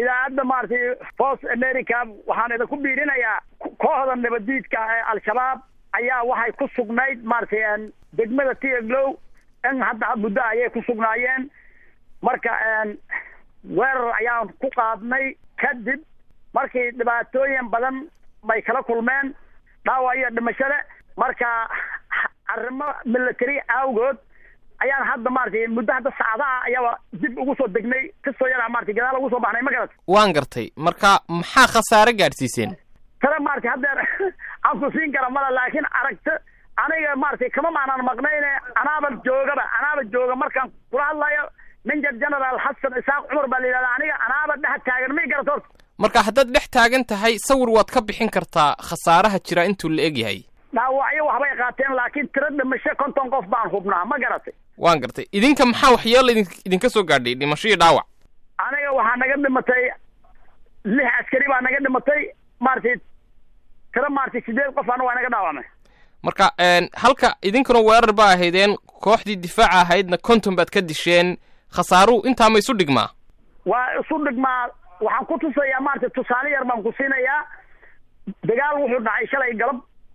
idaacadda maaragtay voice america waxaan idinku biirinayaa kooxda nabadiidka ee al-shabaab ayaa waxay ku sugnayd maaragtay degmada tiaglow in hadda muddo ayay ku sugnaayeen marka weerar ayaan ku qaadnay kadib markii dhibaatooyin badan bay kala kulmeen dhaawac iyo dhimashada marka arrimo military awgood ayaan hadda maaragtay muddo hadda saacadaha ayaaba dib ugu soo degnay kastoo yaraa maratay gadaal ugu soo baxnay ma garat waan gartay marka maxaa khasaare gaadhsiiseen tale maratay haddeer aan ku siin kara mala laakiin aragta aniga maratay kama maanaan maqnayne anaaba joogaba anaaba jooga markaan kula hadlayo major general xasan isaaq cumar baa la yidhahda aniga anaaba dhex taagan may garat horta marka haddaad dhex taagan tahay sawir waad ka bixin kartaa khasaaraha jira intuu la eg yahay dhaawacyo waxbay qaateen laakiin tiro dhimasho konton qof baan hubnaa ma garatay waan gartay idinka maxaa waxyeelo idin idinka soo gaadhay dhimasho iyo dhaawac aniga waxaa naga dhimatay lix askari baa naga dhimatay maaragtay tiro maaragtay sideed qof ana waa naga dhaawacmay marka halka idinkuna weerar baa ahaydeen kooxdii difaaca ahaydna konton baad ka disheen khasaaruhu intaa ma isu dhigmaa waa isu dhigmaa waxaan ku tusayaa maaragtay tusaale yar baan ku siinayaa dagaal wuxuu dhacay shalay galab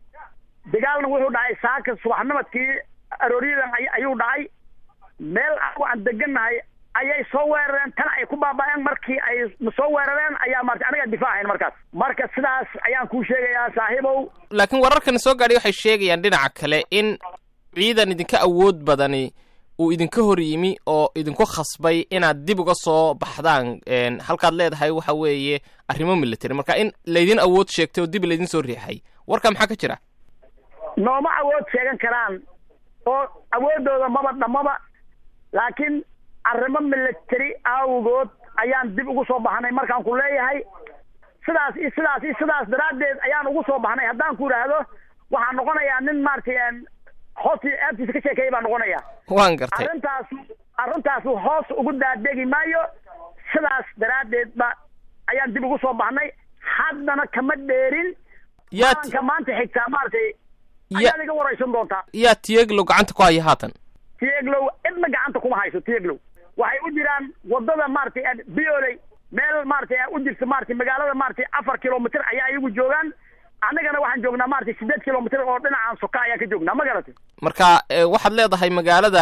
dagaalna wuxuu dhacay saaka subaxnimadkii arooryadan ayuu dhacay meel anagu aan degannahay ayay soo weerareen tan ay ku baaba-een markii ay soo weerareen ayaa marata aniga difaacayn markaas marka sidaas ayaan kuu sheegayaa saaxiibow laakiin wararkana soo gaadhay waxay sheegayaan dhinaca kale in ciidan idinka awood badani uu idinka hor yimi oo idinku khasbay inaad dib uga soo baxdaan halkaad leedahay waxa weeye arrimo military marka in laydin awood sheegtay oo dib laydin soo riixay warka maxaa ka jira nooma awood sheegan karaan oo awooddooda maba dhammaba laakiin arrimo military awgood ayaan dib ugu soo baxnay markaan ku leeyahay sidaas iyo sidaas iyo sidaas daraaddeed ayaan ugu soo baxnay haddaan ku idhaahdo waxaan noqonayaa nin maaragtay hoos aabtiisa ka sheekeeya baan noqonayaa waan gartay arrintaas arrintaasu hoos ugu daadegi maayo sidaas daraaddeed ba ayaan dib ugu soo baxnay haddana kama dheerin maalinka maanta xigtaa maaragtay ayaad iga waraysan doontaa yaa tieglow gacanta ku haya haatan tieglow cidna gacanta kuma hayso tieglow waxay u jiraan wadada maaragtay bioley meel maaragtay u jirta maaragtay magaalada maaragtay afar kilomitr ayaa iyagu joogaan annagana waxaan joognaa maaragtay sideed kilomitr oo dhinacaan soka ayaan ka joognaa ma garatay marka waxaad leedahay magaalada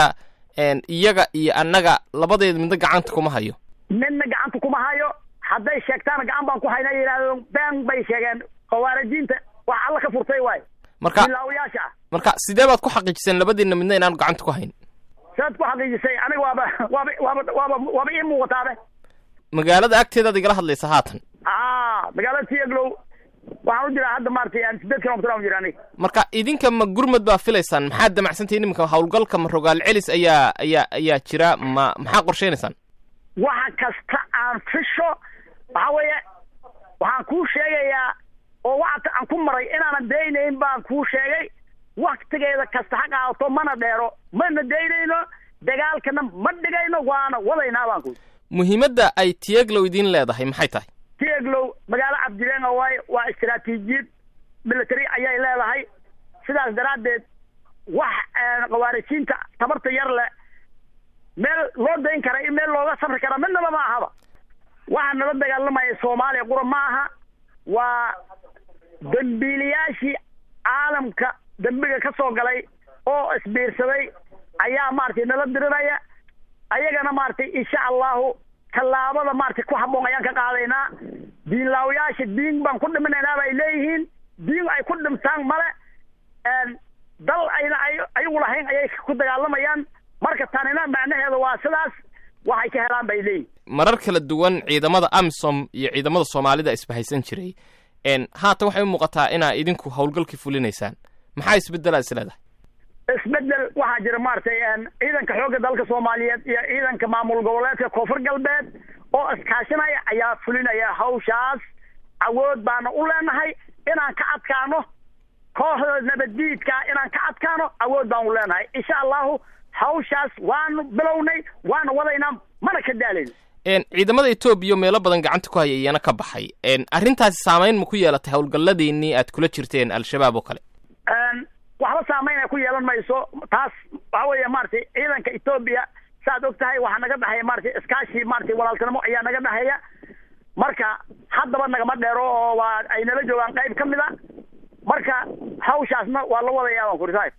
iyaga iyo annaga labadeed midna gacanta kuma hayo midna gacanta kuma hayo hadday sheegtaana gacan baan ku hayna yidhahdo been bay sheegeen khawaarijiinta wax alla ka furtay waay marka bilaawayaasha ah marka sidee baad ku xaqiijiseen labadiinna midna inaanu gacanta ku hayn saad ku xaqiijisay aniga waaba waaba waaba waaba waaba ii muuqataabe magaalada agteedaad igala hadlaysa haatan a magaalada tiaglow waxaan u jiraa hadda maaragtay sideed kilomitr aan u jira aniga marka idinka ma gurmad baa filaysaan maxaad damacsantahin iminka hawlgalka ma rogaal celis ayaa ayaa ayaa jira ma maxaa qorshaynaysaan waxa kasta aan fisho waxa weeye waxaan kuu sheegayaa oo waxata aan ku maray inaanan daynayn baan kuu sheegay waktigeeda kasta ha qaadato mana dheero mana daynayno dagaalkana ma dhigayno waana wadaynaa baan ku muhiimadda ay tieglow idiin leedahay maxay tahay tieglow magaalo cabdilenga waaye waa istaraatiijiyad military ayay leedahay sidaas daraaddeed wax khawaarijiinta tabarta yar leh meel loo dayn kara iyo meel looga safri kara midnaba ma ahaba waxaa nala dagaalamaya soomaaliya qura ma aha waa dambiilayaashii caalamka dembiga ka soo galay oo isbiirsaday ayaa maaragtay nala dirinaya ayagana maaragtay insha allahu tallaabada maaragtay ku habboon ayaan ka qaadaynaa diinlaawayaasha diin baan ku dhiminaynaa bay leeyihiin diin ay ku dhimtaan male dal ayna ay ayagu lahayn ayay ku dagaalamayaan marka tanina macnaheeda waa sidaas waxay ka helaan bay leeyihin marar kala duwan ciidamada amisom iyo ciidamada soomaalida isbahaysan jiray haatan waxay u muuqataa inaa idinku hawlgalkii fulinaysaan maxaa isbedelaa is leedahay isbedel waxaa jira maaragtay ciidanka xoogga dalka soomaaliyeed iyo ciidanka maamul goboleedka koonfur galbeed oo iskaashanaya ayaa fulinaya hawshaas awood baana u leenahay inaan ka adkaano kooxda nabaddiidka inaan ka adkaano awood baan u leenahay insha allahu hawshaas waanu bilownay waana wadaynaa mana ka daalayno ciidamada etoobiya meelo badan gacanta ku haya iyana ka baxay arrintaasi saamayn ma ku yeelatay howlgalladiinii aad kula jirteen al-shabaab oo kale waxba saamayn ay ku yeelan mayso taas waxa weeye maaragtay ciidanka etoobiya saaad og tahay waxaa naga dhexeeya maratay iskaashi maratay walaaltinimo ayaa naga dhexeeya marka haddaba nagama dheero oo waa ay nala joogaan qayb ka mid a marka hawshaasna waa la wadayaa waan kuri saaxib